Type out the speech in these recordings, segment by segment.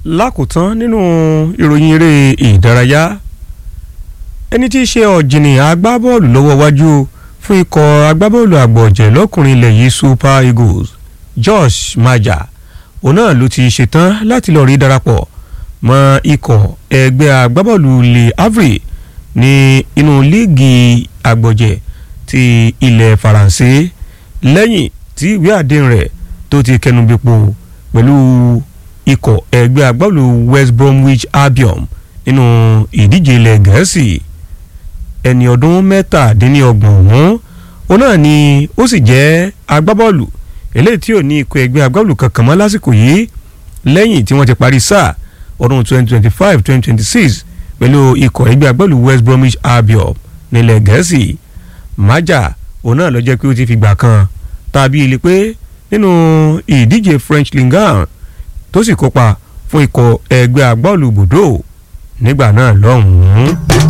lákòótán nínú ìròyìn eré ìdárayá ẹni tí í ṣe ọ̀jìnì agbábọ́ọ̀lù lọ́wọ́ wájú fún ikọ̀ agbábọ́ọ̀lù àgbọ̀jẹ̀ lọ́kùnrin ilẹ̀ yìí Super Eagles Josh Maja òun náà ló ti ṣetán láti lọ rí darapọ̀ mọ́ ikọ̀ ẹgbẹ́ agbábọ́ọ̀lù Le Havre ní inú líìgì àgbọ̀jẹ̀ ti ilẹ̀ Faransé lẹ́yìn tí ìwé àdéhùn rẹ̀ tó ti kẹnubípo pẹ̀lú ikọ̀ ẹgbẹ́ agbábọ́ọ̀lù West Bromwich Albion nínú ìdíje ilẹ̀ Gẹ̀ẹ́sì ẹni ọdún mẹ́tàdínlọ́gbọ̀n ọ̀hún òun náà ni ó sì jẹ́ agbábọ́ọ̀lù eléyìí tí ò ní ikọ̀ ẹgbẹ́ agbábọ́ọ̀lù kankan mọ́ lásìkò yìí lẹ́yìn tí wọ́n ti parí sáà ọdún 2025-2026 pẹ̀lú ikọ̀ ẹgbẹ́ agbábọ́ọ̀lù West Bromwich Albion nílẹ̀ Gẹ̀ẹ́sì Maja òun náà ló jẹ́ pé ó ti fìgbà kan tàbí ilé pé nínú ìdíje French Ligue 1 tó sì kópa fún ikọ̀ ẹgbẹ́ agbábọ́ọ̀lù Bordeaux nígbà náà lọ́hùn-ún.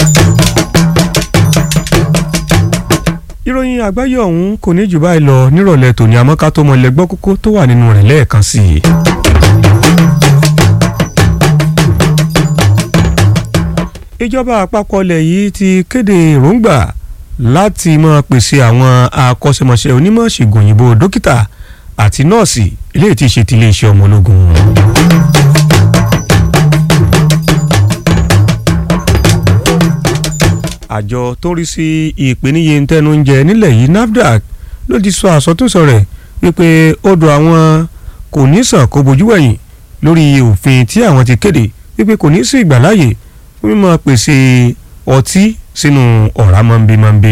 ìròyìn àgbáyé ọ̀hún kò ní jù báyìí lọ nírọ̀lẹ́ tòní àmọ́ ká tó mọ ilẹ̀ gbọ́ kókó tó wà nínú rẹ̀ lẹ́ẹ̀kan sí i. ìjọba àpapọ̀ ilẹ̀ yìí ti kéde èròǹgbà láti máa pèsè àwọn akọ́ṣẹ́mọṣẹ́ onímọ̀ ṣègùn òyìnbó dókítà àti nọ́ọ̀sì eléyìí tí í ṣe ti iléeṣẹ́ ọmọ ológun. àjọ tó ń rí sí ìpèníyè ntẹnu oúnjẹ nílẹ̀ yìí NAFDAC ló ti sọ àsọtúnsọ rẹ̀ wípé odò àwọn kò ní sàn kó bojú wẹ̀yìn lórí òfin tí àwọn ti kéde wípé kò ní sí ìgbàláyè fún mímọ́ pèsè ọtí sínú ọ̀rá mọ́nbímọ́nbí.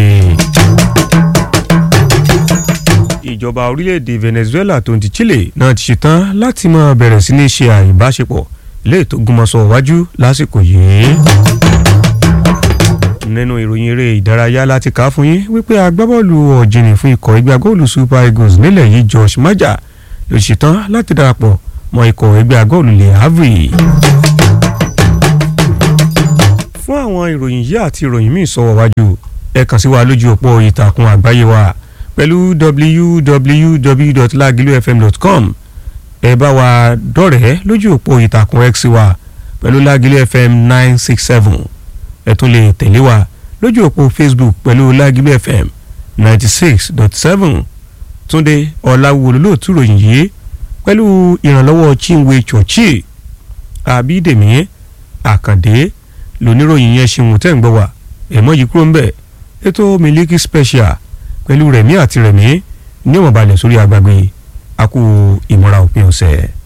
ìjọba orílẹ̀-èdè Venezuela tó ń ti Chile náà ti ṣetán láti máa bẹ̀rẹ̀ sí ní ṣe àìbáṣepọ̀ léè tó gúnmọ́sọ wájú lásìkò yìí nínú ìròyìn eré ìdárayá láti kà á fún yín wípé agbábọ́ọ̀lù ọ̀jìnì fún ikọ̀ ẹgbẹ́ agbábọ́ọ̀lù Super Eagles nílẹ̀ yìí Josh Maja ló ṣetán láti darapọ̀ mọ́ ikọ̀ ẹgbẹ́ agbábọ́ọ̀lù Le Havre. fún àwọn ìròyìn yìí àti ìròyìn míì sọ̀wọ́ wájú ẹ kàn sí wa lójú òpó ìtàkùn àgbáyé wa pẹ̀lú www.lagilufm.com ẹ bá wa dọ̀rẹ́ lójú òpó ìtàkùn X wa pẹ̀lú Lagelu FM nine six seven ẹ tún lè tẹ̀lé wa lójú òpó Facebook pẹ̀lú Lágìlú FM ninety six dot seven Túndé Ọ̀làwùwò lóòtú ròyìn yìí pẹ̀lú ìrànlọ́wọ́ Chinwe Chọ̀chì Àbídèmí Àkàndé lóníròyìn yẹn ṣeun tẹ́ ń gbọ́ wá ẹ̀mọ́ yìí kúrò ń bẹ̀ ètò Miliki Special pẹ̀lú Rẹ̀mí àti Rẹ̀mí ní ọ̀mọ̀balẹ̀ sórí agbègbè àkú ìmọ̀ra òpin ọ̀sẹ̀.